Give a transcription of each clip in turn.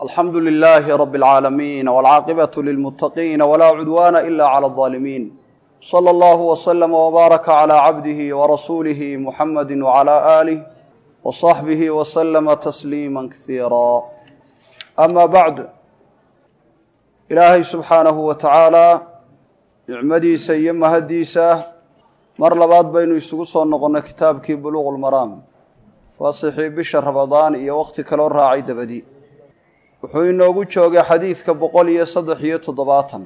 alxamdu lilaahi rabi اlcaalamiin wاlcaaqibatu lilmuttaqiina walaa cudwaana ila clى اظaalimiin slى allahu wslama wbaaraka clى cabdihi warasuulihi muxamadi wclى aalih wصaxbihi wslama tasliima kasiira ama bacd ilaahay subxaanahu wa tacaala nicmadiisa iyo mahaddiisa mar labaad baynu isugu soo noqonnay kitaabkii buluuq lmaraam faasixii bisha ramadaan iyo wakhti kaloo raacay dabadi wuxuu inoogu joogay xadiidka boqol iyo saddex iyo toddobaatan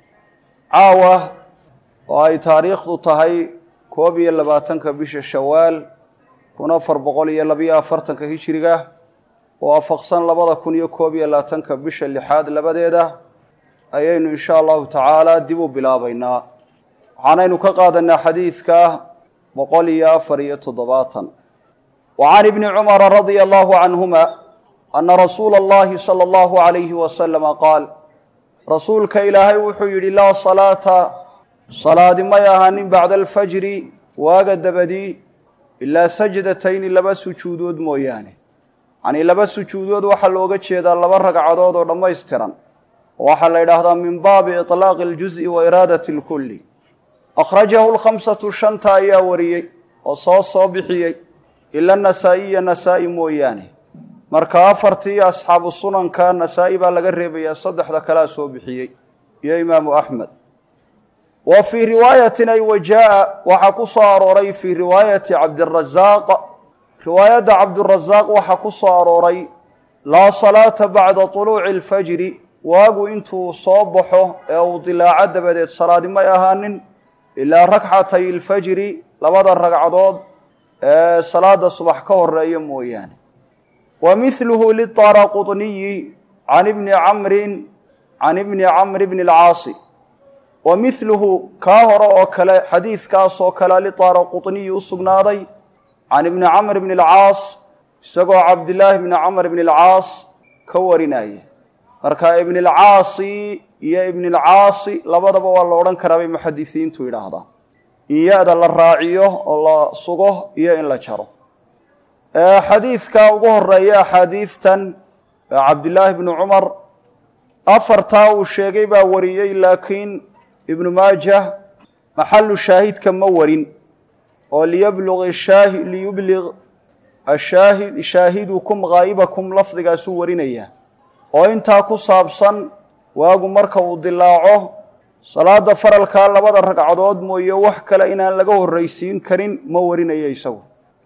caawa oo ay taariikhdu tahay koob iyo labaatanka bisha shawaal kun afar boqol iyo labiyo afartanka hijiriga oo afaqsan labada kun iyo koob iyo labaatanka bisha lixaad labadeeda ayaynu insha allahu tacaala dib u bilaabaynaa waxaanaynu ka qaadanaa xadiidka boqol iyo afar iyo toddobaatan wa can ibni cumara radia allahu canhuma ana rasuula allahi sala allahu alayhi wasalama qaal rasuulka ilaahay wuxuu yidhi laa salaata salaadi may ahaanin bacda alfajri waaga dabadii ilaa sajdatayni laba sujuudood mooyaane yacnii laba sujuudood waxaa looga jeedaa laba ragcadood oo dhammaystiran waxaa la yidhaahdaa min baabi iطlaaqi اljuز'i wa iraadati اlkulli akhrajahu lkhamsatu shanta ayaa wariyey oo soo soo bixiyey ila nasaa'iya nasaa'i mooyaane marka afartii asxaabu sunanka nasaa'i baa laga reebayaa saddexda kalea soo bixiyey iyo imaamu axmed wa fii riwaayatin ay wajaa waxaa ku soo arooray fii riwaayati cabdirazaaq riwaayadda cabdirazaaq waxaa ku soo arooray laa salaata bacda طuluuci اlfajri waagu intuu soo baxo ee uu dilaaco dabadeed salaadi may ahaanin ilaa rakxatay ilfajri labada ragcadood ee salaada subax ka horeeya mooyaane wa mihluhu liطaaraquطniyi can ibni camrin can ibni camr bni اlcaasi wa mihluhu kaa hore oo kale xadiidkaas oo kale liطaaraquطniyi u sugnaaday can ibni camr bni اlcaas isagoo cabdillaahi bni camr bni اlcaas ka warinaya marka ibn alcaasi iyo ibn alcaasi labadaba waa la odhan karaa bay muxadisiintu yidhaahdaan in ya-da la raaciyo oo la sugo iyo in la jaro xadiidka ugu horeeya axaadiidtan cabdillaahi bni cumar afartaa uu sheegay baa wariyey laakiin ibnu maajah maxalu shaahidka ma warin oo liyblg shaahi liyubliq ashaahid shaahidukum haa'ibakum lafdigaasuu warinaya oo intaa ku saabsan waagu marka uu dilaaco salaada faralkaa labada ragcadood mooye wax kale inaan laga horraysiin karin ma warinayo isagu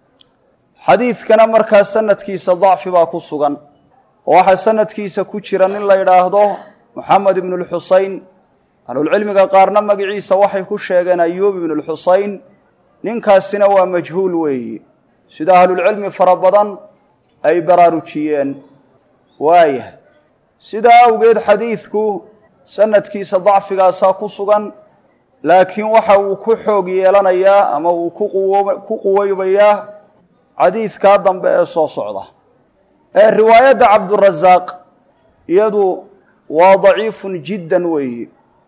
xadiidkana markaa sanadkiisa dacfi baa ku sugan oo waxaa sanadkiisa ku jira nin la yidhaahdo moxamed ibnu lxusein ahlulcilmiga qaarna magaciisa waxay ku sheegeen ayuub ibnu lxusein ninkaasina waa majhuul weeyi sida ahlulcilmi fara badan ay baraarujiyeen waayahay sidaa awgeed xadiidku sanadkiisa dacfigaasaa ku sugan laakiin waxa uu ku xoog yeelanayaa ama uu ku quweybayaa xadiidkaa dambe ee soo socda ee riwaayadda cabdurazaaq iyadu waa daciifun jiddan weeye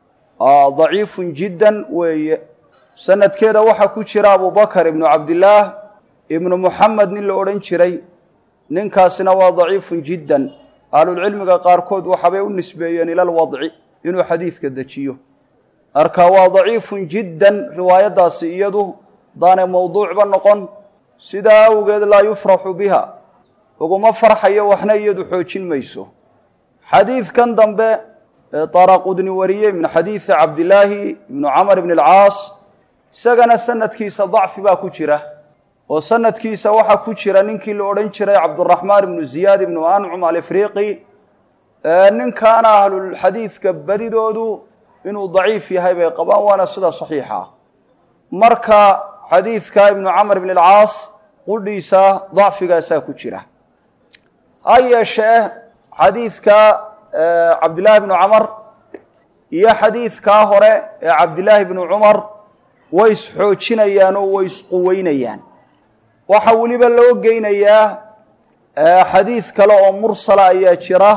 daciifun jiddan weeye sanadkeeda waxaa ku jira abubakar ibnu cabdillaah ibnu muxamed nin la odhan jiray ninkaasina waa daciifun jiddan ahlulcilmiga qaarkood waxaabay u nisbeeyeen ila lwadci inuu xadiidka dejiyo marka waa daciifun jiddan riwaayaddaasi iyadu daanay mowduucba noqon sidaa awgeed laa yufraxu biha uguma farxayo waxna iyadu xoojin mayso xadiidkan dambe ee daraqudni wariyey min xadiidi cabdillaahi ibnu camr ibni alcaas isagana sanadkiisa dacfi baa ku jira oo sanadkiisa waxaa ku jira ninkii la odhan jiray cabduraxmaan ibnu ziyaad ibnu ancum alifriqi ninkaana ahlulxadiidka badidoodu inuu daciif yahay bay qabaan waana sida saxiixa marka xadiidka ibnu camr ibn alcaas qudhiisa dacfigaasaa ku jira ha yeeshee xadiidka cabdillaahi bnu camar iyo xadiidkaa hore ee cabdillaahi bnu cumar way isxoojinayaan oo way isquweynayaan waxaa weliba loo geynayaa xadiid kale oo mursala ayaa jira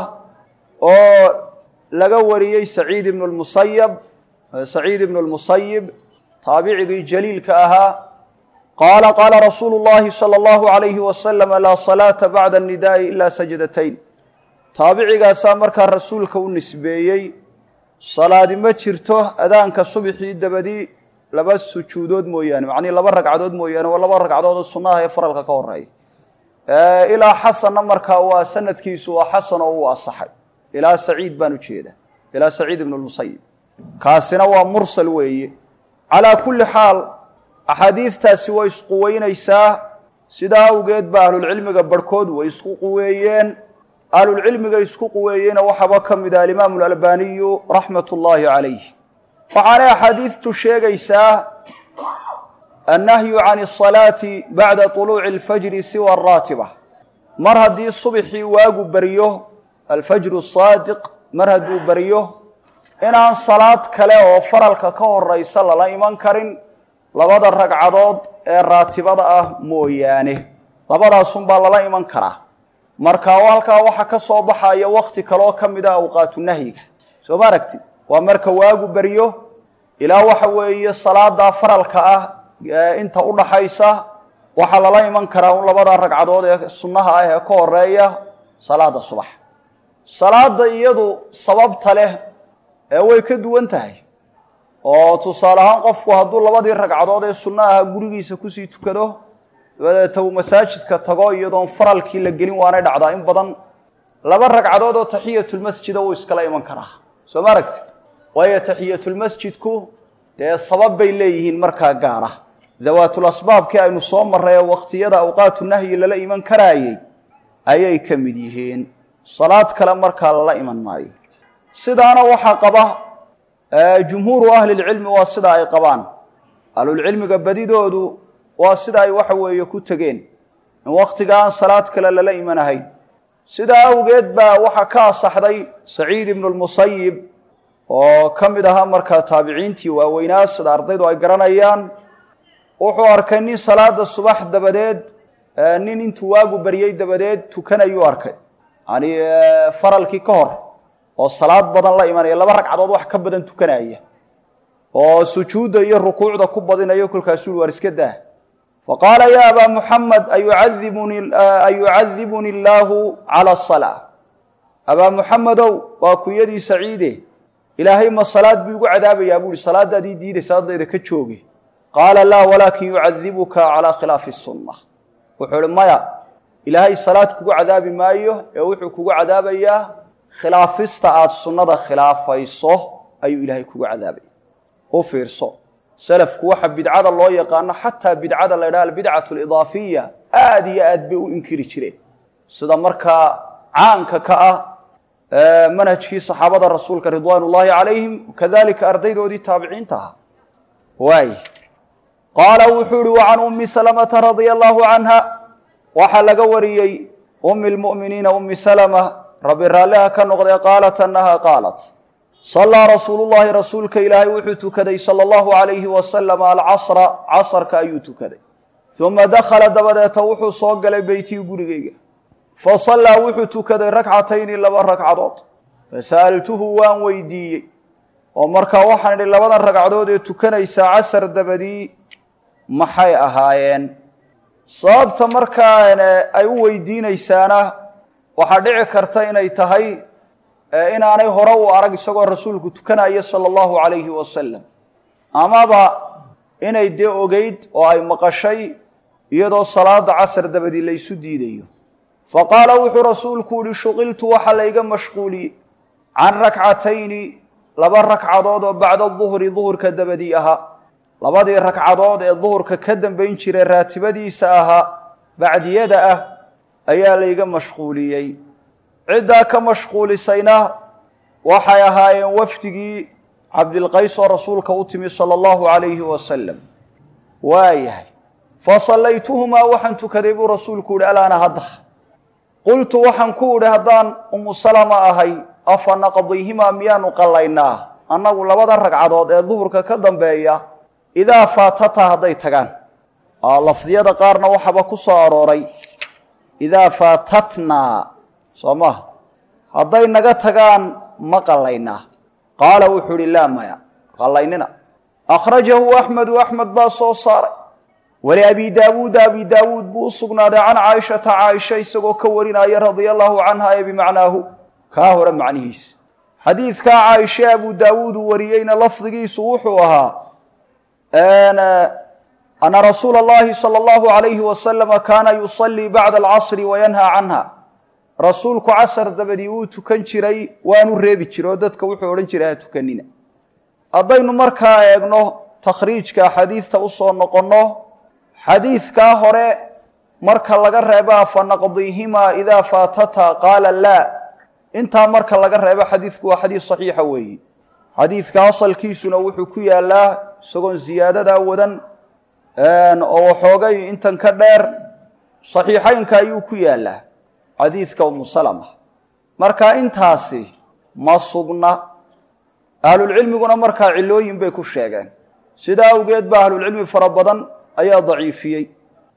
oo laga wariyey saciid ibnu lmusayab saciid ibnu lmusayib taabicigii jaliilka ahaa qaala qaala rasuulu llahi sala allahu alayhi wasalam laa salaata bacda annidaai ila sajdatayn taabicigaasaa markaa rasuulka u nisbeeyey salaadi ma jirto adaanka subxii dabadii laba sujuudood mooyaane macnii laba ragcadood mooyaane waa laba ragcadood oo sunnaha ee faralka ka horeeya ilaa xasanna markaa waa sanadkiisu waa xasan oo uu asaxay ilaa saciid baan ujeeda ilaa saciid ibn lmusayib kaasina waa mursal weeye calaa kulli xaal axaadiidtaasi way isquweynaysaa sidaa awgeed ba ahlulcilmiga barhkood way isku quweeyeen ahlulcilmiga isku quweeyeyna waxaaba ka mid ah alimaamu alalbaniyu raxmat ullaahi calayh waxaanay axaadiidtu sheegaysaa annahyu can asalaati bacda طuluuci alfajri siwa araatiba mar haddii subxii waagu baryo alfajru saadiq mar hadduu baryo inaan salaad kale oo faralka ka horaysa lala iman karin labada ragcadood ee raatibada ah mooyaane labadaasunbaa lala iman karaa marka halkaa waxa ka soo baxaya wakti kaleoo ka mid a awqaatu nahyiga soo ma aragtid waa marka waagu baryo ilaa waxa weeye salaadaa faralka ah inta udhaxaysa waxaa lala iman karaa un labada ragcadood ee sunnaha ah ee ka horeeya salaada subax salaada iyadu sababta leh ee way ka duwan tahay oo tusaale ahaan qofku hadduu labadii ragcadood ee sunno aha gurigiisa kusii tukado dabadeeta uu masaajidka tago iyadoon faralkii la gelin waanay dhacdaa in badan laba ragcadood oo taxiyatulmasjida wuu iskala iman karaa soo ma aragtid waayo taxiyatulmasjidku dee sabab bay leeyihiin markaa gaara dawaatul asbaabkii aynu soo marray ee wakhtiyada awqaatu nahyi lala iman karaayey ayay ka mid yihiin salaad kale markaa lala iman maayo sidaana waxaa qaba jumhuuru ahlilcilmi waa sida ay qabaan ahlulcilmiga badidoodu waa sida ay waxa weeye ku tegeen in wakhtiga aan salaad kale lala imanahayn sidaa awgeed baa waxaa ka asaxday saciid ibnu lmusayib oo ka mid ahaa markaa taabiciintii waaweynaa sida ardaydu ay garanayaan wuxuu arkay nin salaada subax dabadeed nin intuu waagu baryey dabadeed tukanayuu arkay yani faralkii ka hor oo salaad badan la imanaya laba ragcadood wax ka badan tukanaya oo sujuudda iyo rukuucda ku badinayo kolkaasuu waar iska daa faqaala ya abaa muxamed ayucadibuni illaahu cala asalaa abaa muxamedow waa kunyadii saciide ilaahay ma salaad buu igu cadaabayaa buu ihi salaadaadii diidaysa haddayda ka jooge qaala laa walaakin yucadibuka calaa khilaafi sunna wuxuu ihi maya ilaahay salaad kugu cadaabi maayo ee wuxuu kugu cadaabayaa khilaafista aada sunnada khilaafayso ayuu ilaahay kugu cadaabaya u fiirso salafku waxa bidcada loo yaqaano xataa bidcada la ydhaha albidcatu alidaafiya aada iyo aad bay u inkiri jireen sida markaa caanka ka ah manhajkii saxaabada rasuulka ridwaan ullaahi calayhim kadalika ardaydoodii taabiciinta ahaa waay qaala wuxuu ihi wa can ummi salamata radia allahu canha waxaa laga wariyey ummi lmu'miniina ummi salama rabbi raalliha ka noqdee qaalat annaha qaalat sallaa rasuulu llahi rasuulka ilaahay wuxuu tukaday sala allahu alayhi wasalam alcasra casarka ayuu tukaday uma dakhala dabadeeta wuxuu soo galay beytii gurigayga fa sallaa wuxuu tukaday ragcatayni laba ragcadood fasa'altuhu waan weydiiyey oo markaa waxaan idhi labadan ragcadood ee tukanaysaa casar dabadii maxay ahaayeen sababta markaa ay u weydiinaysaana waxaa dhici karta inay tahay inaanay hore u arag isagoo rasuulku tukanaya sala allahu calayhi wasalam amaba inay dee ogeyd oo ay maqashay iyadoo salaada casar dabadii laysu diidayo fa qaala wuxuu rasuulku yihi shuqiltu waxaa layga mashquuliyey can rakcatayni laba ragcadood oo bacda duhri duhurka dabadii ahaa labadii ragcadood ee duhurka ka dambayn jiray raatibadiisa ahaa bacdiyada ah ayaa layga mashquuliyey ciddaa ka mashquulisayna waxay ahaayeen wafdigii cabdilqays oo rasuulka u timi sala allahu calayhi wasalam waayahay fa sallaytuhumaa waxaan tukaday buu rasuulku yihi alaana hadda qultu waxaan ku idhi haddaan umu salama ahay afa naqdihimaa miyaanu qallaynaa annagu labada ragcadood ee duhurka ka dambeeya idaa faatata hadday tagaan lafdiyada qaarna waxaaba ku soo arooray idaa faatatnaa soo maha hadday naga tagaan ma qallaynaa qaala wuxuu ihi laa maya qallaynina akhrajahu axmedu axmed baa soo saaray wali abi daawuuda abi daawuud buu u sugnaaday can caaishata caaisha isagoo ka warinaya radia allahu canha ee bimacnaahu kaa hore macnihiisa xadiidkaa caaisha abu daawuud uu wariyeyna lafdigiisu wuxuu ahaa ana rasuula اllahi salى اllahu alayhi wasalama kaana yusalii bacda alcasri wayanhaa canha rasuulku casar dabadii wuu tukan jiray waanu reebi jiray oo dadka wuxuu odhan jiray ha tukanina haddaynu markaa eegno takhriijka xadiidta usoo noqonno xadiidkaa hore marka laga reebaa fanaqdiihimaa idaa faatata qaala laa intaa marka laga reebo xadiidku waa xadiis saxiixa weeyi xadiidka asalkiisuna wuxuu ku yaalaa isagoon ziyaadadaa wadan oo waxoogay intan ka dheer saxiixaynka ayuu ku yaalaa xadiidka umu salama marka intaasi ma sugna ahlulcilmiguna markaa cilooyin bay ku sheegeen sidaa awgeed ba ahlulcilmi fara badan ayaa daciifiyey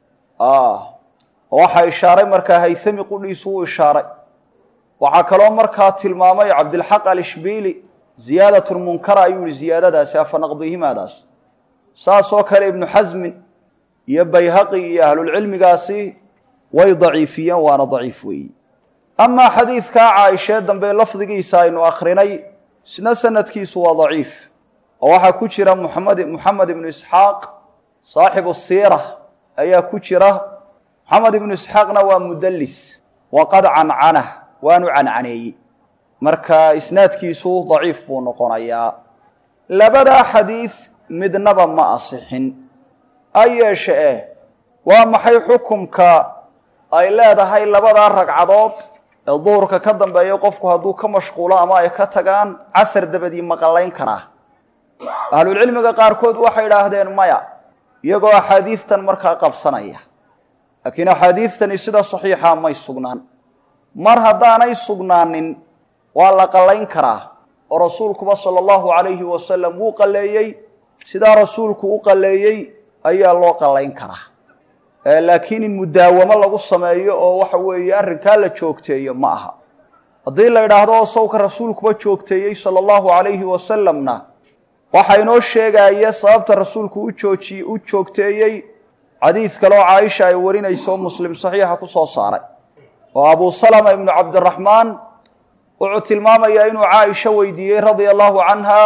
waxaa ishaaray markaa haythami qudhiisu uu ishaaray waxaa kaloo markaa tilmaamay cabdilxaq alishbiili ziyaadatun munkara ayuu yihi ziyaadadaasi afanaqdihimaadaas saas oo kale ibnu xasmin iyo bayhaqi iyo ahlulcilmigaasi way daciifiyeen waana daciif weeyi amaa xadiidkaa caaishee dambe lafdigiisa aynu akrinay isna sanadkiisu waa daciif oo waxaa ku jira muxamed moxamed ibnu isxaaq saaxibu siira ayaa ku jira moxamed ibnu isxaaqna waa mudallis waqad cancana waanu cancaneeyey marka isnaadkiisu daciif buu noqonayaa labadaa xadiid midnaba ma asixin ha yeeshe eh waa maxay xukumka ay leedahay labadaa ragcadood ee duhurka ka dambeeya qofku hadduu ka mashquulo ama ay ka tagaan casar dabadii maqalayn karaa ahlulcilmiga qaarkood waxay idhaahdeen maya iyagoo axaadiidtan markaa qabsanaya laakiin axaadiidtani sida saxiixa may sugnaan mar haddaanay sugnaanin waa la qallayn karaa oo rasuulkuba sala allahu calayhi wasalam wuu qalleeyey sidaa rasuulku u qalleeyey ayaa loo qallayn karaa laakiin in mudaawamo lagu sameeyo oo waxa weeye arrinkaa la joogteeyo ma aha haddii la idhaahdo oo sawka rasuulkuba joogteeyey sala allahu calayhi wasalamna waxaa inoo sheegaya sababta rasuulku u jooji u joogteeyey xadiid kaleoo caaisha ay warinayso oo muslim saxiixa ku soo saaray oo abu salama ibnu cabdiraxmaan wuxuu tilmaamayaa inuu caaisha weydiiyey radia allahu canha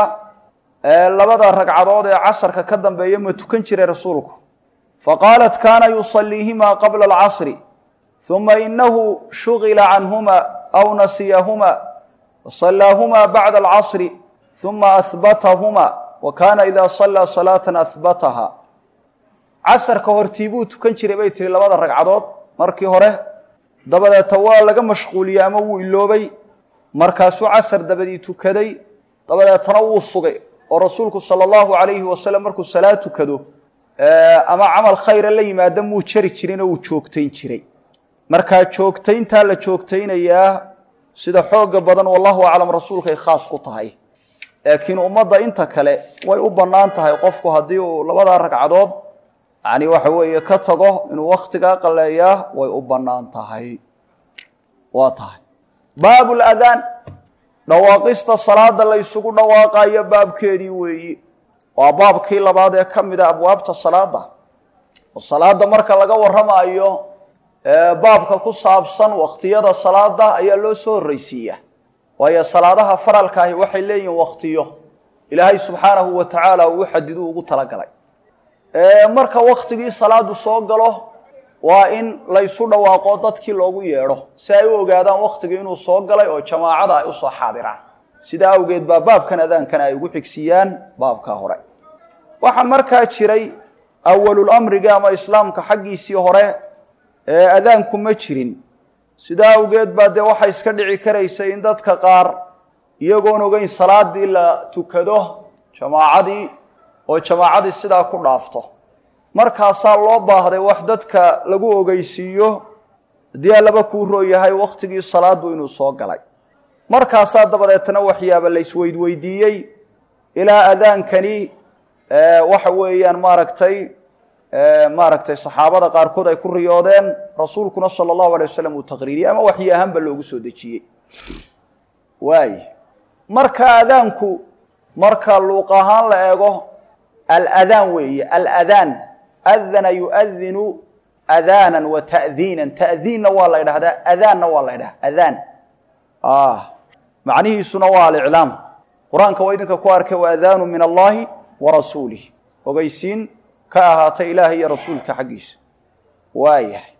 labada ragcadood ee casarka ka dambeeya ma tukan jiray rasuulku faqaalat kaana yusaliihimaa qabla alcasri uma inahu shugila canhuma aw nasiyahuma fasallaahumaa bacda alcasri uma ahbatahuma wa kaana ida sallaa salaatan ahbataha casarka hortii buu tukan jiray bay tihi labada ragcadood markii hore dabadeeta waa laga mashquuliyey ama wuu iloobay markaasuu casar dabadii tukaday dabadeetana wuu sugay oo rasuulku sala allahu calayhi wasalam markuu salaad tukado ama camal khayra la yimaada muu jari jirin oo uu joogtayn jiray markaa joogtayntaa la joogtaynayaa sida xooga badan wallahu aclam rasuulkay khaas ku tahay laakiin ummadda inta kale way u bannaan tahay qofku haddii uu labadaa ragcadood yani waxa weeye ka tago inuu wakhtigaa qaleeyaa way u bannaan tahay waa tahay baabu ladaan dhawaaqista salaada la ysugu dhawaaqayo baabkeedii weeyi waa baabkii labaad ee ka mida abwaabta salaada oo salaada marka laga warramaayo baabka ku saabsan wakhtiyada salaada ayaa loo soo horreysiiya waayo salaadaha faralkaahi waxay leeyihiin wakhtiyo ilaahay subxaanahu wa tacaala uu xadidu ugu talagalay marka wakhtigii salaadu soo galo waa in laysu dhawaaqo dadkii loogu yeedho si ay u ogaadaan wakhtigii inuu soo galay oo jamaacada ay usoo xaadiraan sidaa awgeed baa baabkan adaankana ay ugu xigsiiyaan baabka hore waxaa markaa jiray awalulamriga ama islaamka xaggiisii hore ee adaanku ma jirin sidaa awgeed baa dee waxay iska dhici karaysay in dadka qaar iyagoon ogeyn salaadii la tukado jamaacadii oo jamaacadii sidaa ku dhaafto markaasaa loo baahday wax dadka lagu ogeysiiyo haddii allaba kuu rooyahay wakhtigii salaadu inuu soo galay markaasaa dabadeetna waxyaaba la isweydweydiiyey ilaa adaankani waxa weeyaan maaragtay maaragtay saxaabada qaarkood ay ku riyoodeen rasuulkuna sala allahu alay wasalam uu taqriiriyey ama waxyi ahaanba loogu soo dejiyey waay marka adaanku marka luuq ahaan la eego aladaan weeye aladaan adana yuadinu adaanan wa ta'diinan ta'diinna waa la ydhahdaa adaanna waa la ydhahda adaan macnihiisuna waa aliclaam qur-aanka waa idinka ku arkay waadaanu min allahi wa rasuulih ogeysiin ka ahaatay ilaahay iyo rasuulka xaggiisa waayahay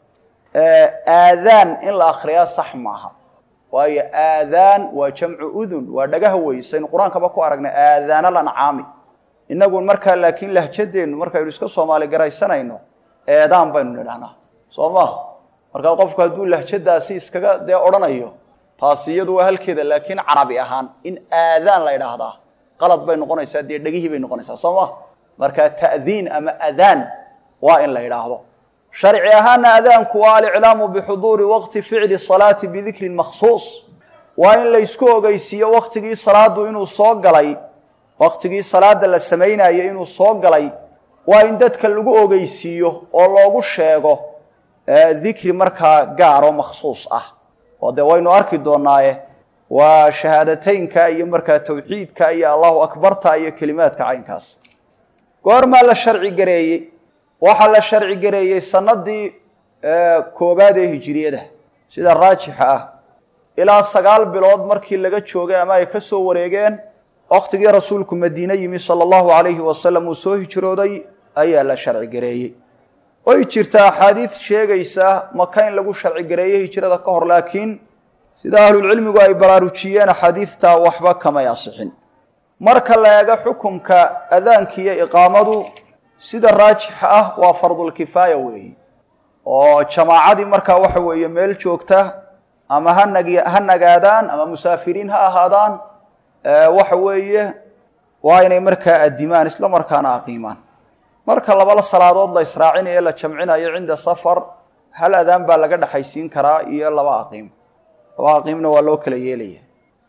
aadaan in la akriyaa sax maaha waayo aadaan waa jamcu udun waa dhagaha wey saynu qur-aankaba ku aragnay aadaana lancaami inagu markaa laakiin lahjadeennu markaynu iska soomaali garaysanayno eedaan baynu nidhahnaa soo maha markaa qofku hadduu lahjadaasi iskaga dee odhanayo taasi iyadu waa halkeeda laakiin carabi ahaan in aadaan la idhaahdaa qalad bay noqonaysaa dee dhegihii bay noqonaysaa soo maha markaa ta'diin ama adaan waa in la idhaahdo sharci ahaana adaanku waa aliclaamu bixuduuri waqti ficli salaati bidikrin makhsuus waa in laysku ogeysiiyo waktigii salaadu inuu soo galay waktigii salaada la samaynayo inuu soo galay waa in dadka lagu ogeysiiyo oo loogu sheego dikri markaa gaaro makhsuus ah oo dee waynu arki doonaaye waa shahaadateynka iyo markaa tawxiidka iyo allahu akbarta iyo kelimaadka caynkaas goormaa la sharci gareeyey waxaa la sharci gareeyey sanadii koobaad ee hijiriyada sida raajixa ah ilaa sagaal bilood markii laga joogay ama ay ka soo wareegeen waktigii rasuulku madiine yimi sala allahu alayhi wasalam uu soo hijrooday ayaa la sharci gareeyey way jirtaa axaadiid sheegaysa maka in lagu sharci gareeyey hijrada ka hor laakiin sida ahlulcilmigu ay baraarujiyeen axaadiidtaa waxba kamay asixin marka la eego xukumka adaanka iyo iqaamadu sida raajixa ah waa fardulkifaaya weeye oo jamaacadii markaa waxa weeye meel joogta ama hanag ha nagaadaan ama musaafiriin ha ahaadaan waxa weeye waa inay markaa adimaan isla markaana aqiimaan marka labala salaadood la israacinayo la jamcinayo cinda safar hal adaan baa laga dhexaysiin karaa iyo laba aqiim laba aqiimna waa loo kala yeelaya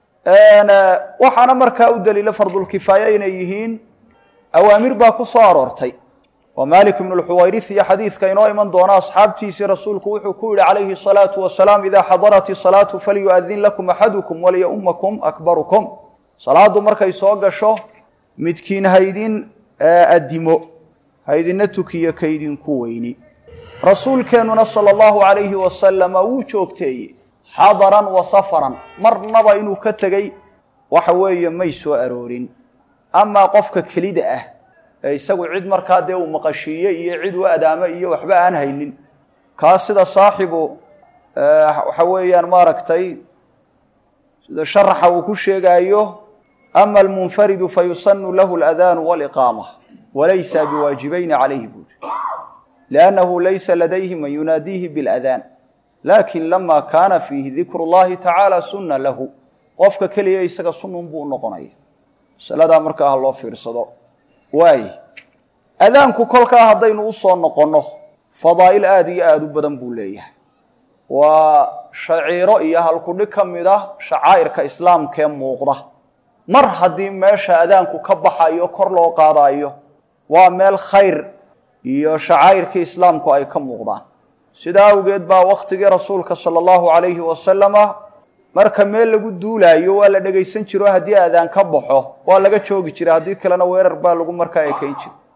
waxaana markaa u daliila fardulkifaaya inay yihiin awaamir baa ku soo aroortay oo malik ibnu lxuwayris iyo xadiidka inoo iman doona asxaabtiisii rasuulku wuxuu ku yihi calayhi salaatu wasalaam idaa xadarat isalaatu falyu'adin lakum axadukum waliyaumakum akbarukum salaadu markay soo gasho midkiin haydin adimo haydina tukiyo kaydinku weyni rasuulkeennuna sala allahu alayhi wasalama wuu joogteeyey xadaran wa safaran marnaba inuu ka tegey waxa weeye may soo aroorin amaa qofka kelida ah ee isagu cid markaa dee uu maqashiiye iyo cid u adaamo iyo waxba aan haynin kaas sida saaxibu waxa weeyaan maaragtay sida sharaxa uu ku sheegaayo ama almunfaridu fayusanu lahu aladaanu waliqaama walaysa biwaajibayni calayhi buuri liannahu laysa ladayhi man yunaadiihi biladaan lakin lama kaana fiihi dikru llahi tacaala sunna lahu qofka keliya isaga sunnun buu noqonaya masaladaa markaa ha loo fiirsado waay adaanku kolkaa haddaynu usoo noqonno fadaa'il aada iyo aada u badan buu leeyahay waa shaciiro iyo halkudhig ka mid ah shacaa'irka islaamkee muuqda mar haddii meesha adaanku ka baxayo kor loo qaadayo waa meel khayr iyo shacaa'irkii islaamku ay ka muuqdaan sidaa awgeed baa wakhtigii rasuulka sala allahu calayhi wasalama marka meel lagu duulaayo waa la dhegaysan jiro haddii adaan ka baxo waa laga joogi jira haddii kalena weerar baa lagu markaa ekayn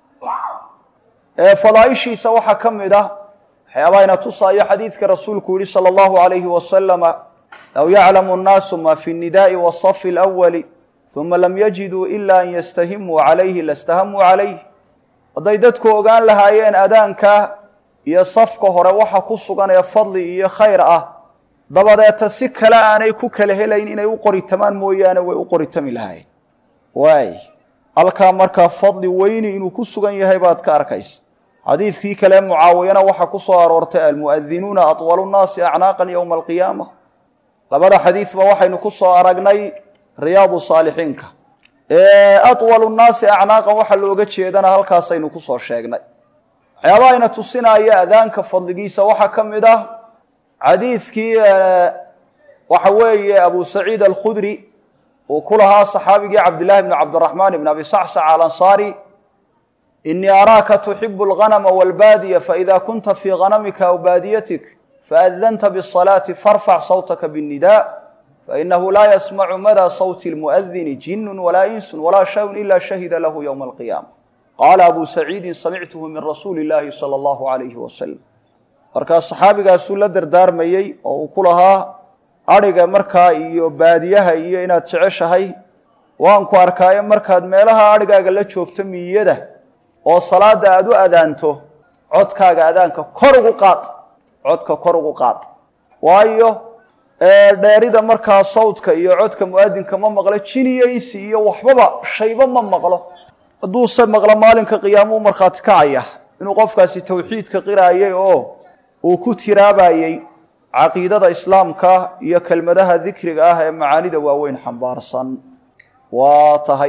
jira fadaaishiisa waxaa ka mid ah waxyaabaayna tusaayo xadiidka rasuulku yihi sala allahu alayhi wasalama low yaclamu nnaasu ma fi nnidaai wasafi lwali uma lam yajiduu ila an yastahimuu calayhi lastahamuu calayh hadday dadku ogaan lahaayeen adaanka iyo safka hore waxa ku sugan ee fadli iyo khayr ah dabadeeta si kale aanay ku kala helayn inay u qoritamaan mooyaane way u qoritami lahaayeen waay halkaa markaa fadli weyni inuu ku sugan yahay baad ka arkaysa xadiidkii kale mucaawiyana waxaa ku soo aroortay almu'adinuuna atwalu nnaasi acnaaqan yowma alqiyaama labada xadiidba waxaynu ku soo aragnay riyaadu saalixiinka atwalu nnaasi acnaaqan waxaa looga jeedana halkaasaynu kusoo sheegnay waxyaaba ayna tusinaya adaanka fadligiisa waxaa ka mid ah xadiidkii waxa weeye abu saciid alkhudri uu ku lahaa saxaabigii cabdillahi bni cabdiraxmaan ibn abi sacsac alansaari inii araaka tuxibu alganama walbaadiya faida kunta fii ganamika aw baadiyatik faadanta bisalaati farfac sawtaka binnida fainahu laa yasmacu mada sawti lmuadini jinun walaa insun walaa shayun ila shahida lahu ywma alqiyaama qaala abu saciidin samictuhu min rasuuli illaahi sala allahu alayhi wasalam markaa saxaabigaasuu la dardaarmayey oo uu ku lahaa adhiga markaa iyo baadiyaha iyo inaad jeceshahay waan ku arkaayo markaad meelaha adhigaaga la joogto miyada oo salaada aada u adaanto codkaaga adaanka kor ugu qaad codka kor ugu qaad waayo dheerida markaa sawdka iyo codka mu'adinka ma maqlo jiniyaysi iyo waxbaba shayba ma maqlo hadduuse maqlo maalinka qiyaamuu markhaati kacaya inuu qofkaasi tawxiidka qiraayay oo uu ku tiraabayey caqiidada islaamka iyo kelmadaha dikriga ah ee macaanida waaweyn xambaarsan waa tahay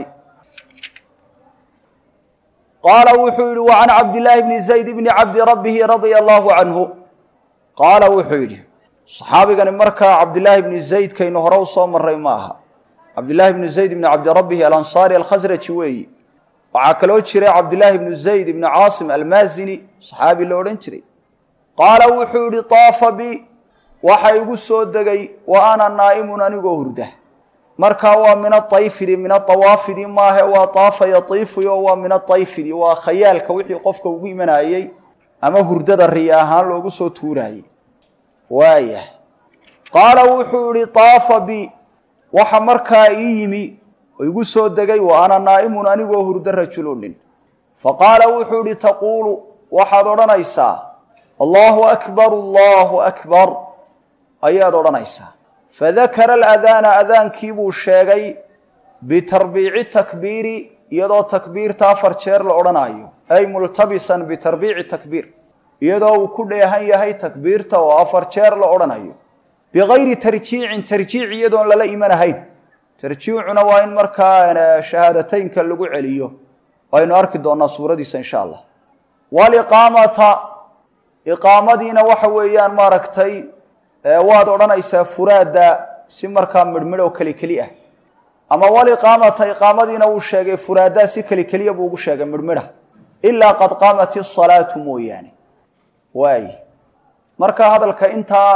qaala wuxuu yidhi wa can cabdillaahi bni zayd bni cabdi rabbihi radia allaahu canhu qaala wuxuu yidhi saxaabigani markaa cabdillaahi bni zaydkaynu hore u soo maray ma aha cabdillaahi bni zayd bni cabdirabbihi alansaari alkhasraji weeyi waxaa kaloo jiray cabdillaahi bnu zayd ibni caasim almaazini saxaabi la odhan jiray qaala wuxuu yidhi taafa bi waxa igu soo degay wa ana naa'imun anigoo hurda markaa waa min aayfidi min aawaafidi maahe waa taafa yatiifuy oo waa min aayfidi waa khayaalka wixii qofka ugu imanayey ama hurdada riya ahaan loogu soo tuuraayey waaya qaala wuxuu yihi taafa bi waxa markaa ii yimi oo igu soo degay wa ana naa'imun anigoo hurdo rajulunin faqaala wuxuu yihi taquulu waxaad odhanaysaa allahu akbar allahu akbar ayaad odhanaysaa fadakara aladaana adaankii buu sheegay bitarbiici takbiiri iyadoo takbiirta afar jeer la odhanayo ay multabisan bitarbiici takbiir iyadoo uu ku dheehan yahay takbiirta oo afar jeer la odhanayo bigayri tarjiicin tarjiic iyadoon lala imanahayn tarjiicuna waa in markaa shahaadateynka lagu celiyo aynu arki doonaa suuradiisa insha allah waliqaamata iqaamadiina waxa weeyaan maaragtay waad odhanaysaa furaada si markaa midhmidh oo keli keli ah ama waliqaamata iqaamadiina wuu sheegay furaadaa si keli keliya buu ugu sheegay midhmidha ilaa qad qaamat isalaatu mooyaane waay marka hadalka intaa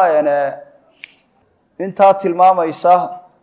intaa tilmaamaysa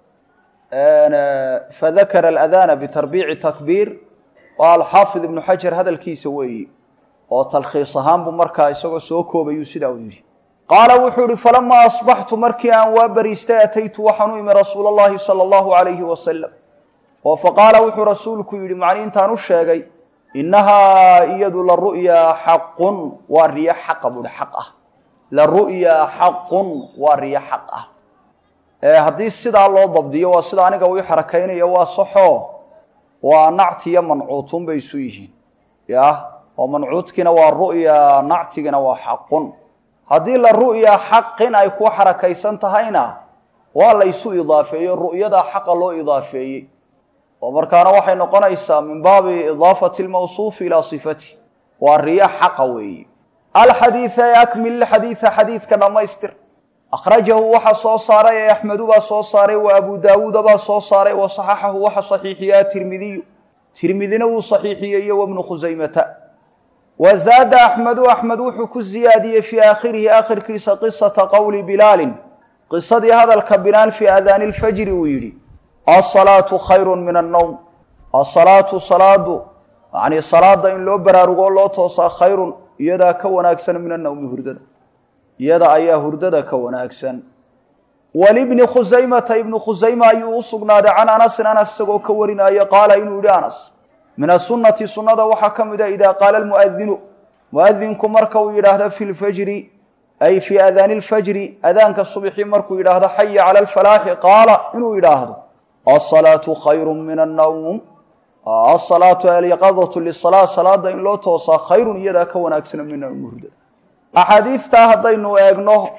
fadakara aladana bitarbiici takbiir waa alxaafid ibnu xajar hadalkiisa weeyi oo talkhiis ahaan buu markaa isagoo soo koobayuu sidaa uu yidhi qaala wuxuu ihi falamaa asbaxtu markii aan waa bariistay ataytu waxaan u imi rasuula allahi sala allahu alayhi wasalam oo faqaala wuxuu rasuulku yidhi macni intaan u sheegay innahaa iyadu la ru'yaa xaqun waa riyo xaqa buuhi xaq ah la ru'yaa xaqun waa riyo xaq ah haddii sidaa loo dabdiyo waa sida aniga uu xarakaynayo waa saxoo waa nactiyo mancuutun bay isu yihiin ya oo mancuudkiina waa ru'ya nactigina waa xaqun haddii la ru'ya xaqin ay ku xarakaysan tahayna waa la ysu idaafeeyo ru'yadaa xaqa loo idaafeeyey oo markaana waxay noqonaysaa min baabi idaafati lmawsuufi ilaa sifati waa riyo xaqa weeye alxadiida ee akmil xadiida xadiidka dhammaystir akhrajahu waxa soo saaray ee axmedu baa soo saaray wa abu daawuuda baa soo saaray wa saxaxahu waxa saxiixiyaa tirmidiyu tirmidina wuu saxiixiyey iyo wabnu khusaymata wa zaada axmedu axmed wuxuu ku ziyaadiyey fii aakhirihi aakhirkiisa qisata qowli bilaalin qisadii hadalka bilaal fii aadaani lfajri uu yidhi asalaatu khayru min annowm asalaatu salaadu yacnii salaada in loo baraarugoo loo toosaa khayrun iyadaa ka wanaagsan min annowmi hurdada iyada ayaa hurdada ka wanaagsan walibni khusaymata ibnu khusayma ayuu u sugnaaday can anasin anas isagoo ka warinaayo qaala inuu yihi anas min asunati sunnada waxaa ka mid a idaa qaala almu'adinu mu'adinku marka uu yidhaahdo fi lfajri ay fii aadaani lfajri adaanka subxi markuu yidhaahdo xaya cala alfalaaxi qaala inuu yidhaahdo asalaatu khayru min annawm asalaatu alyaqadatu lisala salaada in loo toosaa khayrun iyadaa ka wanaagsan min annawm hurdada axaadiidtaa haddaynu eegno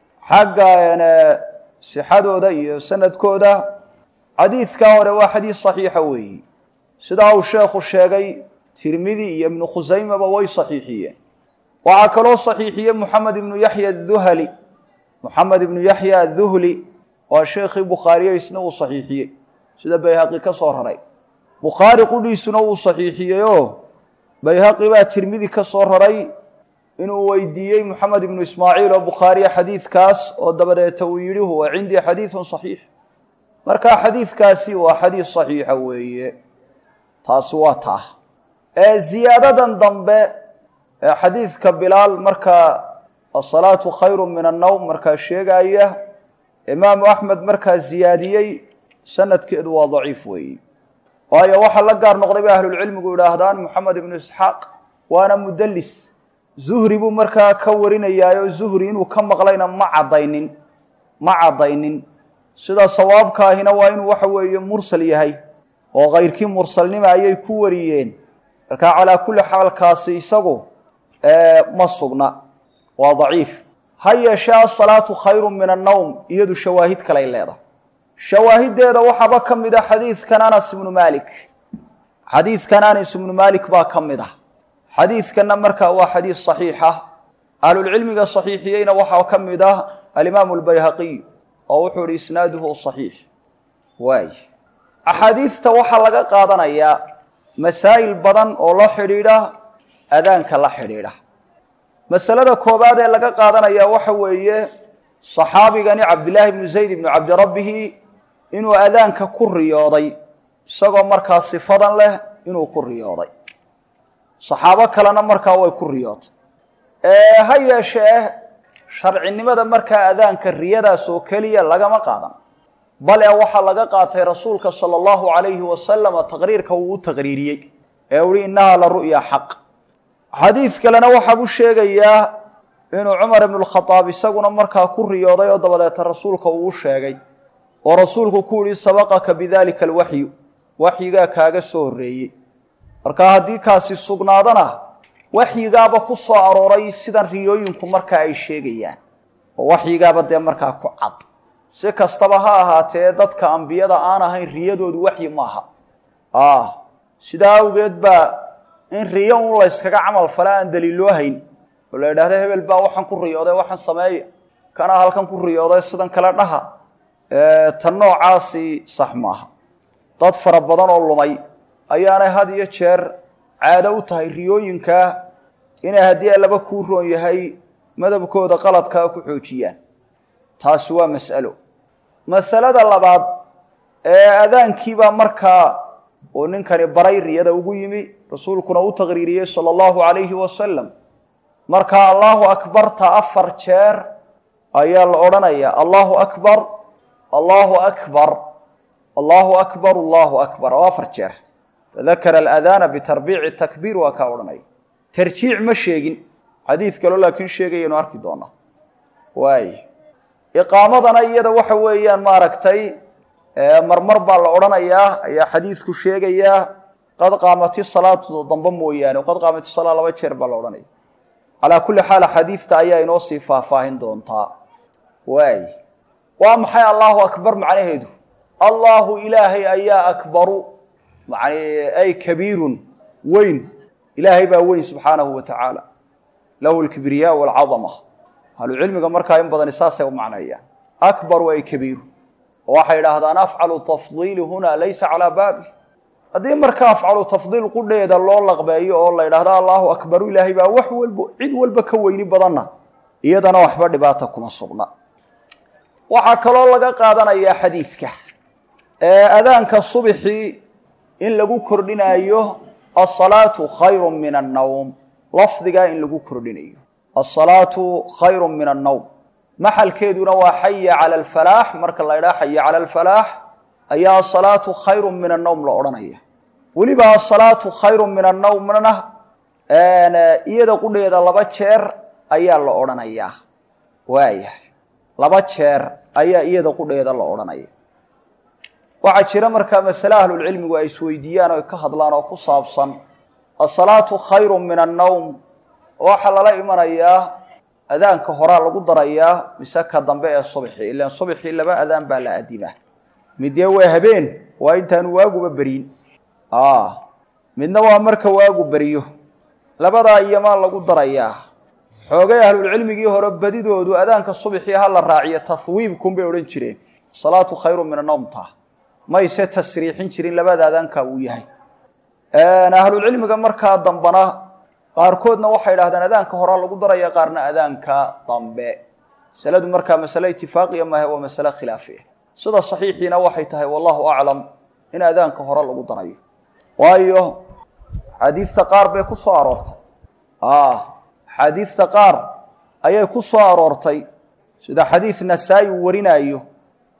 xagga sixadooda iyo sanadkooda xadiidkaa hore waa xadiid saxiixa weeyi sidaa uu sheekhu sheegay tirmidi iyo ibnu khusaymaba way saxiixiyeen waxaa kaloo saxiixiyey moxamed ibnu yaxya aduhali moxamed ibnu yaxya aduhli waa sheekhii bukhaariye isna uu saxiixiyey sida bayhaqi ka soo raray bukhaari qudhiisuna wuu saxiixiyey oo bayhaqi baa tirmidi ka soo raray inuu weydiiyey moxamed ibnu ismaaciil oo bukhaariya xadiidkaas oo dabadeeta uu yidhi huwa cindii xadiidun saxiix marka xadiidkaasi waa xadiid saxiixa weeye taasi waa taa ee ziyaadadan dambe ee xadiidka bilaal markaa asalaatu khayru min annowm markaa sheegaya imaamu axmed markaa ziyaadiyey sanadkeedu waa daciif weeye waayo waxaa la gaar noqday bay ahlulcilmigu idhaahdaan moxamed ibnu isxaaq waana mudalis zuhri buu markaa ka warinayaayo zuhri inuu ka maqlayna ma caddaynin ma caddaynin sida sawaabkaahina waa inuu waxa weeye mursal yahay oo kayrkii mursalnima ayay ku wariyeen markaa calaa kulli xaalkaasi isagu ma sugna waa daciif ha yeeshee asalaatu khayru min annowm iyadu shawaahid kaley leedahay shawaahideeda waxaaba ka mid a xadiidkan anas ibnu maalik xadiidkan anas ibnu maalik baa ka mid ah xadiidkanna markaa waa xadiid saxiixa ahlulcilmiga saxiixiyeyna waxaa ka mid ah alimaamu albayhaqiy oo wuxuu ihi isnaaduhu saxiix waay axaadiidta waxaa laga qaadanayaa masaa'il badan oo la xidhiidha adaanka la xidhiidha masalada koobaad ee laga qaadanayaa waxa weeye saxaabigani cabdillaahi ibnu zayd ibnu cabdirabbihi inuu adaanka ku riyooday isagoo markaa sifadan leh inuu ku riyooday saxaabo kalena markaa way ku riyootay ha yeeshee sharcinimada markaa adaanka riyadaas oo keliya lagama qaadan bale waxaa laga qaatay rasuulka sala allahu calayhi wasalama taqriirka uu u taqriiriyey ee uhi innahaa la ru'ya xaq xadiid kalena waxaa u sheegayaa inuu cumar ibnu lkhadaab isaguna markaa ku riyooday oo dabadeeta rasuulka uu u sheegay oo rasuulku ku yihi sabaqaka bidalika alwaxyu waxyigaa kaaga soo horreeyey marka haddii kaasi sugnaadana waxyigaaba ku soo arooray sidan riyooyinku markaa ay sheegayaan oo waxyigaaba dee markaa ku cad si kastaba ha ahaatee dadka ambiyada aan ahayn riyadoodu waxyi maaha sidaa awgeed baa in riyo un layskaga camal fale aan daliiloo hayn oo la idhahda hebel baa waxaan ku riyooday waxaan sameeya kanaa halkan ku riyooday sidan kale dhaha tan noocaasi sax maaha dad fara badan oo lumay ayaanay had iyo jeer caado u tahay riyooyinkaa inay haddii allaba kuu roon yahay madabkooda qaladkaa ku xoojiyaan taasi waa mas'alo masalada labaad ee adaankiibaa markaa uu ninkani baray riyada ugu yimi rasuulkuna u taqriiriyey sala allahu calayhi wasalam markaa allahu akbarta afar jeer ayaa la odhanayaa allahu akbar allahu akbar allahu akbar allahu akbar oo afar jeer fadakara aladaana bitarbiici takbiir waa kaa odhanaya tarjiic ma sheegin xadiid kaloo laakiin sheegayaynu arki doonaa waay iqaamadana iyada waxa weeyaan maaragtay marmar baa la odhanayaa ayaa xadiidku sheegayaa qad qaamati salaatu dambe mooyaane qad qaamati salaa laba jeer baa la odhanaya calaa kulli xaal xadiidta ayaa inoo sii faahfaahin doontaa waay waa maxay allahu akbar macnaheedu allahu ilaahay ayaa akbaru man ay kabiirun weyn ilaahay baa weyn subxaanahu wa tacaala lahu lkibriyaa walcadama ahlucilmiga markaa in badani saasay u macneeyaan akbaru ay kabiiru oo waxay idhaahdaan afcalu tafdiili huna laysa calaa baabi haddii marka afcalu tafdiil qudheeda loo laqbeeyo oo la yidhahdo allahu akbaru ilaahay baa wax walba cid walba ka weyni badanna iyadana waxba dhibaata kuma sugna waxaa kaloo laga qaadanayaa xadiidka adaanka subxii in lagu kordhinayo asalaatu khayru min annawm lafdigaa in lagu kordhinayo asalaatu khayru min annawm maxalkeeduna waa xaya cala alfalaax marka la ydhaha xaya cala alfalaax ayaa asalaatu khayru min annawm la odhanaya weliba asalaatu khayru min annawmna iyada qudheeda laba jeer ayaa la odhanayaa waaya laba jeer ayaa iyada qudheeda la odhanaya waxaa jira markaa masale ahlulcilmigu ay isweydiiyaan o ka hadlaan oo ku saabsan asalaatu khayru min annawm waxaa lala imanayaa adaanka horaa lagu darayaa mise ka dambe ee subxi ilan subxii laba adaan baa la adimaa midee waa habeen waa intaanu waaguba beryin midna waa marka waagu beriyo labadaa iyomaa lagu darayaa xoogay ahlulcilmigii hore badidoodu adaanka subxii ha la raaciyo tahwiibkun bay odhan jireen asalaatu khayru min annawm ta mayse tasriixin jirin labada adaanka uu yahay ahlulcilmiga markaa dambana qaarkoodna waxay idhahdeen adaanka horaa lagu daraya qaarna adaanka dambe masaladu markaa masale itifaaqiya maahe waa masale khilaafi ah sida saxiixiina waxay tahay wallahu aclam in adaanka hore lagu darayo waayo xaadiidta qaar bay ku soo aroortay xaadiidta qaar ayay ku soo aroortay sida xadiid nasaa-i uu warinaayo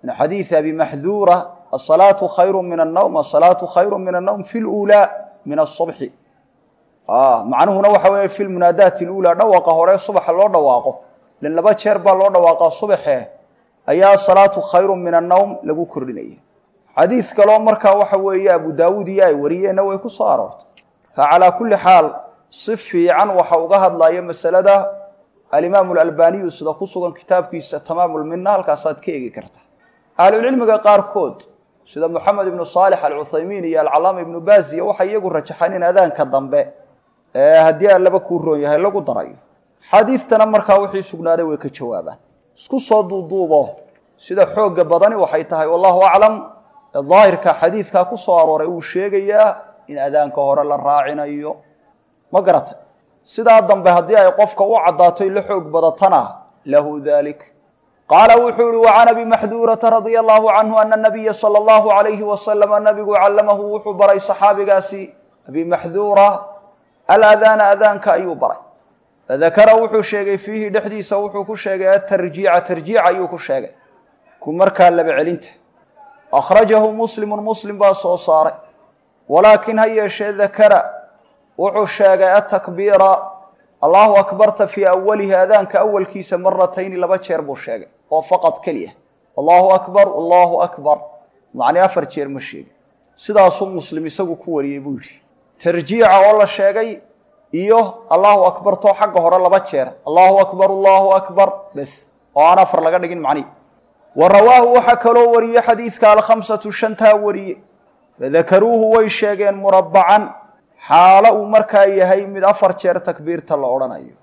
min xadiidi abi maxduura asalaatu khayru min annawm asalaatu khayru min annawm fi luulaa min asubxi macnuhuna waxa weeye fi lmunaadaati luulaa dhawaqa hore subaxa loo dhawaaqo ilan laba jeer baa loo dhawaaqa subaxe ayaa salaatu khayru min annawm lagu kordhinaya xadiid kaloo markaa waxa weeye abu daawuud iyo ay wariyeenna way ku soo aroortay marka calaa kulli xaal si fiican waxa uga hadlaya masalada alimaamu alalbaniyu sida ku sugan kitaabkiisa tamaamulmina halkaasaad ka eegi kartaa ahlucilmiga qaarkood sida moxamed ibnu saalix alcuthaymiin iyo alcalaama ibnu baziya waxay iyagu rajaxaan in adaanka dambe haddii allaba kuu roon yahay lagu darayo xadiidtana markaa wixii sugnaaday way ka jawaabaan isku soo duuduubo sida xoogga badani waxay tahay wallahu aclam daahirka xadiidkaa ku soo arooray uu sheegayaa in adaanka hore la raacinayo ma garata sidaa dambe haddii ay qofka u caddaato la xoog badatana lahu dalik qaala wuxuu ihi wacan abi maxduurata radia allahu canhu ana nabiya sala allahu alayhi wasalama nabigu callamahu wuxuu baray saxaabigaasi abi maxduura aladaana adaanka ayuu baray fadakara wuxuu sheegay fiihi dhexdiisa wuxuu ku sheegay atarjiica tarjiica ayuu ku sheegay ku markaa laba celinta akhrajahu muslimu muslim baa soo saaray walaakin ha yeeshee dakara wuxuu sheegay atakbiira allahu akbarta fii awalihi adaanka awalkiisa maratayni laba jeer buu sheegay oo faqad keliya allahu akbar allahu akbar macnii afar jeer ma sheegin sidaasuu muslim isagu ku wariyey buu yidhi tarjiica oo la sheegay iyo allahu akbartoo xagga hore laba jeer allahu akbar allahu akbar bes oo aan afar laga dhigin macnihi wa rawaahu waxaa kaloo wariyey xadiidka alkhamsatu shantaa wariye fadakaruuhu way sheegeen murabbacan xaalo uu markaa yahay mid afar jeer takbiirta la odhanayo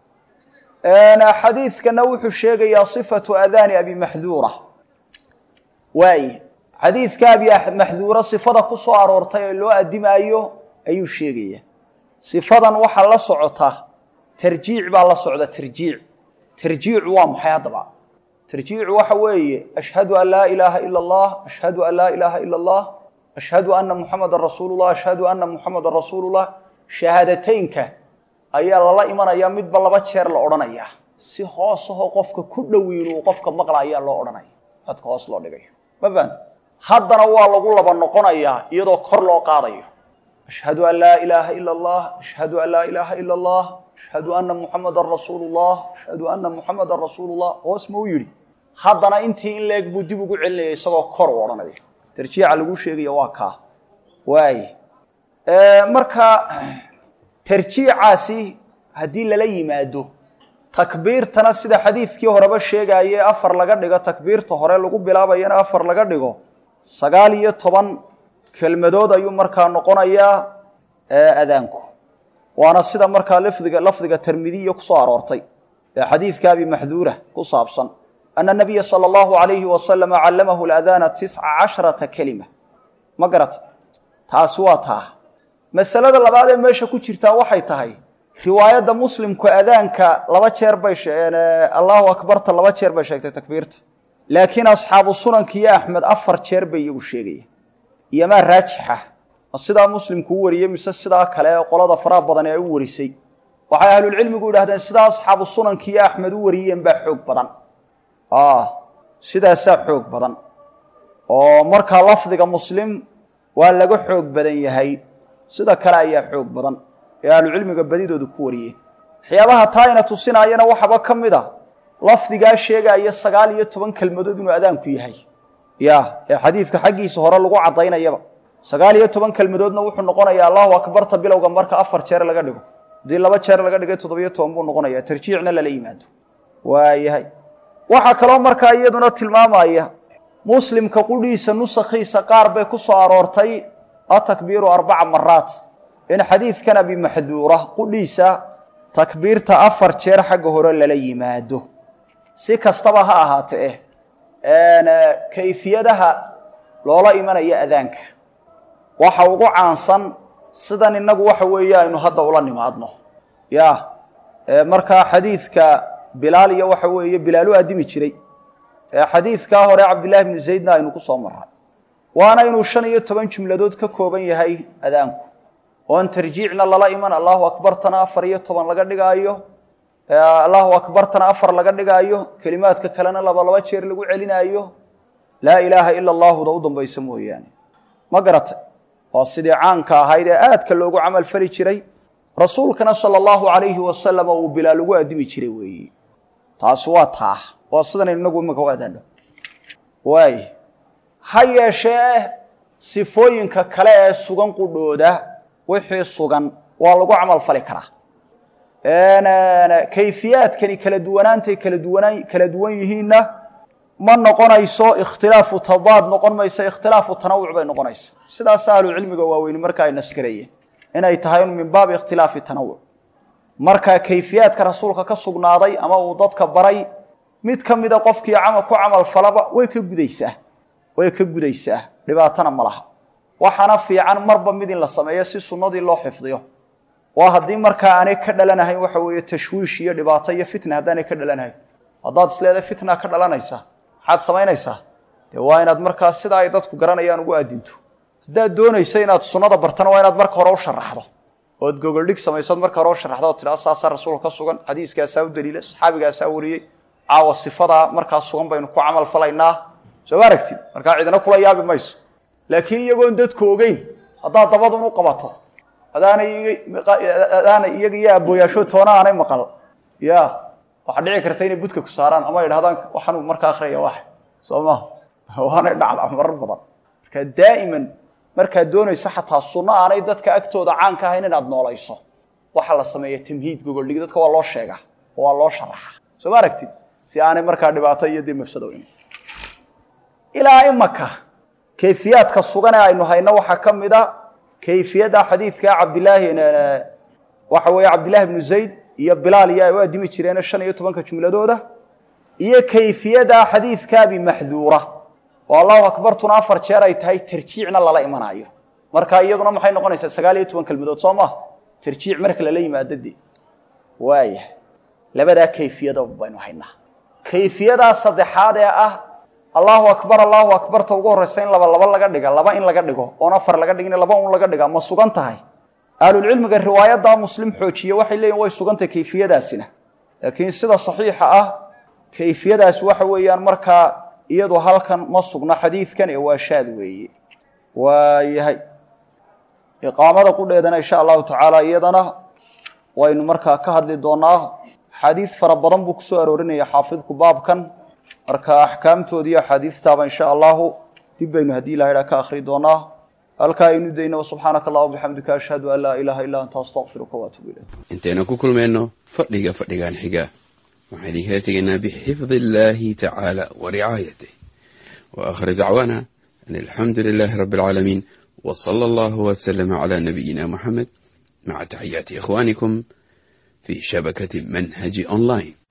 xadiidkana wuxuu sheegayaa sifatu adaani abi maxduura waay xadiidka abi maxduura sifada ku soo aroortay ee loo adimaayo ayuu sheegaya sifadan waxaa la socota tarjiic baa la socda tarjiic tarjiicu waa maxay haddaba tarjiicu waxa weeye ashhadu an laa ilaaha ila allah ashhadu an laa ilaaha ila allah ashhadu ana muxamadan rasuulullah ashhadu ana muxamadan rasuulullah shahaadateynka ayaa lala imanayaa midba laba jeer la odhanaya si hoosahoo qofka ku dhowiin uu qofka maqla ayaa loo odhanaya dadka hoos loo dhigayo ma fahamta haddana waa lagu laba noqonayaa iyadoo kor loo qaadayo ashhadu an laa ilaaha ila allah ashhadu an laa ilaaha ila allah ashhadu ana muxamadan rasuulullah ashhadu ana muxamadan rasuulullah hoos ma u yidhi haddana intii in leeg buu dib ugu celinaya isagoo kor u odhanaya tarjiica lagu sheegaya waa kaa waay marka tarjiicaasi haddii lala yimaado takbiirtana sida xadiidkii horeba sheegaye afar laga dhigo takbiirta hore lagu bilaabayana afar laga dhigo sagaal iyo toban kelmadood ayuu markaa noqonayaa adaanku waana sida markaa lafdiga lafdiga termidiya kusoo aroortay ee xadiidka abi maxduura ku saabsan ana nabiya sala allahu alayhi wasalama callamahu ladaana tisca casharata kelima ma garata taasi waa taa masalada labaad ee meesha ku jirtaa waxay tahay riwaayadda muslimku adaanka laba jeer bay allahu akbarta laba jeer bay sheegtay takbiirta laakiin asxaabu sunanka iyo axmed afar jeer bay iyagu sheegaya iyomaa raajixa ma sidaa muslimku u wariyey mise sidaa kale ee qolada faraha badan ee u warisay waxay ahlulcilmigu yidhahdeen sidaa asxaabu sunanka iyo axmed u wariyeen baa xoog badan sidaasaa xoog badan oo markaa lafdiga muslim waa laga xoog badan yahay sida kale ayaa xoog badan ee ahlucilmiga badidooda ku wariyeen waxyaabaha taa ina tusinaayana waxaba ka mid a lafdigaa sheegaya sagaal iyo toban kelmadood inuu adaanku yahay ya ee xadiidka xaggiisa hore lagu caddaynayaba sagaal iyo toban kelmadoodna wuxuu noqonayaa allahu akbarta bilowga marka afar jeer laga dhigo haddii laba jeer laga dhigay toddobiyo toban buu noqonaya tarjiicna lala yimaado waayahay waxaa kaloo markaa iyaduna tilmaamaya muslimka qudhiisa nusakhiisa qaar bay ku soo aroortay atakbiiru arbaca maraat in xadiidkan abi maxduura qudhiisa takbiirta afar jeer xagga hore lala yimaado si kastaba ha ahaatee kayfiyadaha loola imanaya adaanka waxa ugu caansan sidan inagu waxa weeye aynu hadda ula nimaadno ya markaa xadiidka bilaal iyo waxa weeye bilaalu addimi jiray xadiidkaa hore cabdillahi bnu zaydna aynu ku soo maray waana inuu shan iyo toban jumladood ka kooban yahay adaanku oon tarjiicna lala iman allahu akbartana afar iyo toban laga dhigaayo allahu akbartana afar laga dhigaayo kelimaadka kalena laba laba jeer lagu celinaayo laa ilaaha ila allaahuda u dambaysa mooyaane ma garatay waa sidii caanka ahayd ee aadka loogu camal fali jiray rasuulkana sala allahu calayhi wasalama uu bilaal ugu addimi jiray weeye taasi waa taa waa sidanaynu inagu imika u adaano waay ha yeeshee sifooyinka kale ee sugan qudhooda wixii sugan waa lagu camal fali karaa kayfiyaadkani kala duwanaantay kala duwanaan kala duwan yihiinna ma noqonayso ikhtilaafu tadaad noqon mayso ikhtilaafu tanawuc bay noqonaysa sidaas ahlucilmiga waaweyni marka ay nasgarayeen inay tahay min baabi ikhtilaafi tanawuc marka kayfiyaadka rasuulka ka sugnaaday ama uu dadka baray mid ka mida qofkii ku camal falaba way ka gudaysaa way ka gudaysaa dhibaatana ma laha waxaana fiican marba mid in la sameeyo si sunnadii loo xifdiyo waa haddii markaa aanay ka dhalanahayn waxa weeye tashwiish iyo dhibaato iyo fitna haddaanay ka dhalanahayn haddaad isleedahay fitna ka dhalanaysa maxaad samaynaysaa dee waa inaad markaa sida ay dadku garanayaan ugu aadinto haddaad doonaysa inaad sunnada bartana waa inaad marka hore u sharaxdo ood gogoldhig samaysood marka hore u sharaxdo oo tidhahdo saasaa rasuulka ka sugan xadiiskaasaa u daliila saxaabigaasaa wariyey caawa sifadaa markaa sugan baynu ku camal falaynaa soo ma aragtid markaa cidina kula yaabi mayso laakiin iyagoon dadku ogeyn haddaad dabadun u qabato adaanay adaanay iyaga iyo abooyaasho toona aanay maqal ya waxaa dhici karta inay budka ku saaraan ama idhahdaan waxaanu markaa akriyaya wax soo ma waanay dhacdaa marar badan marka daa'iman markaad doonayso xataa sunno aanay dadka agtooda caanka ahayn inaad noolayso waxaa la sameeya tamhiid gogoldhigi dadka waa loo sheegaa oo waa loo sharaxa soo ma aragtid si aanay markaa dhibaato iyo dee mafsado iman ilaa imaka kayfiyaadka sugan ee aynu hayno waxaa ka mid a kayfiyadda xadiidka cabdilaahi waxa weeye cabdillahi bnu zayd iyo bilaal iyo ay u addimi jireen shan iyo tobanka jumladooda iyo kayfiyada xadiidka abi maxduura oo allahu akbartuna afar jeer ay tahay tarjiicna lala imanayo marka iyaduna maxay noqonaysaa sagaal iyo toban kelmadood soo maha tarjiic marka lala yimaado de waaya labadaa kayfiyado baynu haynaa kayfiyadaa saddexaad ee ah allahu akbar allahu akbarta ugu horreysa in laba laba laga dhiga laba in laga dhigo oon afar laga dhigin laba un laga dhiga ma sugan tahay ahlulcilmiga riwaayaddaa muslim xoojiye waxay leeyihin way sugantahay kayfiyadaasina laakiin sida saxiixa ah kayfiyadaas waxa weeyaan markaa iyadu halkan ma sugna xadiidkan ee waa shaad weeye waayahay iqaamada qudheedana insha allahu tacaala iyadana waynu markaa ka hadli doonaa xadiid fara badan buu kusoo aroorinaya xaafidku baabkan marka axkaamtoodii axaadiistaaba insha allahu dib baynu haddii ilaha idhaa ka akhri doonaa halkaa aynu dayno subxaanaka allah bixamdika ashhadu an laa ilaaha illaa anta astaqfiruka waatubu ilayk intaynu ku kulmayno fadhiga fadhigan xiga waxaan idinkala tegaynaa bixifdi illaahi tacaala wa ricaayatih wa aakhir dacwaana an alxamdu lilaahi rabbi alcaalamiin wa sala allahu wasalama calaa nabiyina muxamed maca taxiyaati ikhwaanikum fi shabakati manhaji online